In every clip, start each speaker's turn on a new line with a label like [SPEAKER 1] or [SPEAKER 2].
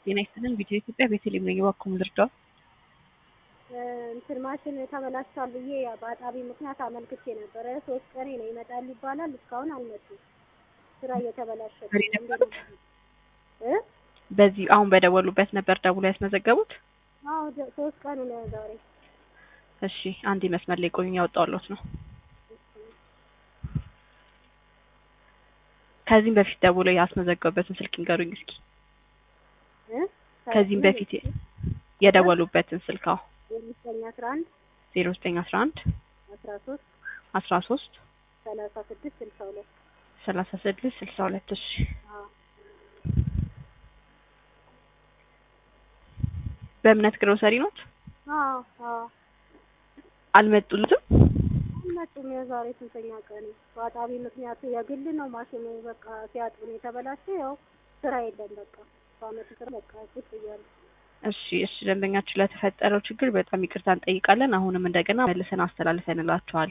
[SPEAKER 1] ጤና ይስጥልን ቪዲዮ ኢትዮጵያ ቤተልሔም ነኝ። እባክዎ ምን ልርዳዎ?
[SPEAKER 2] እንትን ማሽን ተበላሽቷል ብዬ በአጣቢ ምክንያት አመልክቼ ነበረ። ሶስት ቀኔ ነው ይመጣል ይባላል። እስካሁን አልመጡም። ስራ እየተበላሸ
[SPEAKER 1] ዛሬ ነበሩት? በዚህ አሁን በደወሉበት ነበር ደውሎ ያስመዘገቡት?
[SPEAKER 2] አዎ ደ- ሶስት ቀኑ ነው ዛሬ።
[SPEAKER 1] እሺ አንድ መስመር ላይ ቆዩኝ፣ ያወጣሁልዎት ነው። ከዚህም በፊት ደውሎ ያስመዘገቡበትን ስልክ ይንገሩኝ እስኪ።
[SPEAKER 2] እ?
[SPEAKER 1] ከዚህም በፊት የደወሉበትን ስልክ አዎ
[SPEAKER 2] የአምስተኛ አስራ አንድ
[SPEAKER 1] ዜሮ ዘጠኝ አስራ አንድ
[SPEAKER 2] አስራ ሶስት
[SPEAKER 1] አስራ ሶስት
[SPEAKER 2] ሰላሳ ስድስት ስልሳ ሁለት
[SPEAKER 1] ሰላሳ ስድስት ስልሳ ሁለት እሺ
[SPEAKER 2] አዎ
[SPEAKER 1] በእምነት ግሮሰሪ ኖት?
[SPEAKER 2] አዎ አዎ
[SPEAKER 1] አልመጡልትም?
[SPEAKER 2] አልመጡም። የዛሬ ስንተኛ ቀን በአጣቢ ምክንያት የግል ነው ማሽኑ በቃ ሲያጥቡ ነው የተበላሸ። ያው ስራ የለም በቃ በአመቱ ስራ በቃ ቁጭ እያሉ
[SPEAKER 1] እሺ እሺ ደንበኛችን ለተፈጠረው ችግር በጣም ይቅርታ እንጠይቃለን። አሁንም እንደገና መልሰን አስተላልፈንላቸዋል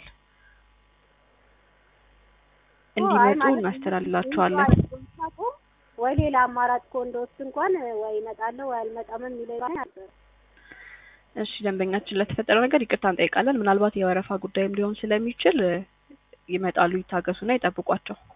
[SPEAKER 1] እንዲመጡ እናስተላልላቸዋለን።
[SPEAKER 2] ወይ ሌላ አማራጭ እኮ እንደወስድ እንኳን ወይ እመጣለሁ ወይ አልመጣም የሚለው ነበር።
[SPEAKER 1] እሺ ደንበኛችን ለተፈጠረው ነገር ይቅርታ እንጠይቃለን። ምናልባት የወረፋ ጉዳይም ሊሆን ስለሚችል ይመጣሉ፣ ይታገሱና ይጠብቋቸው።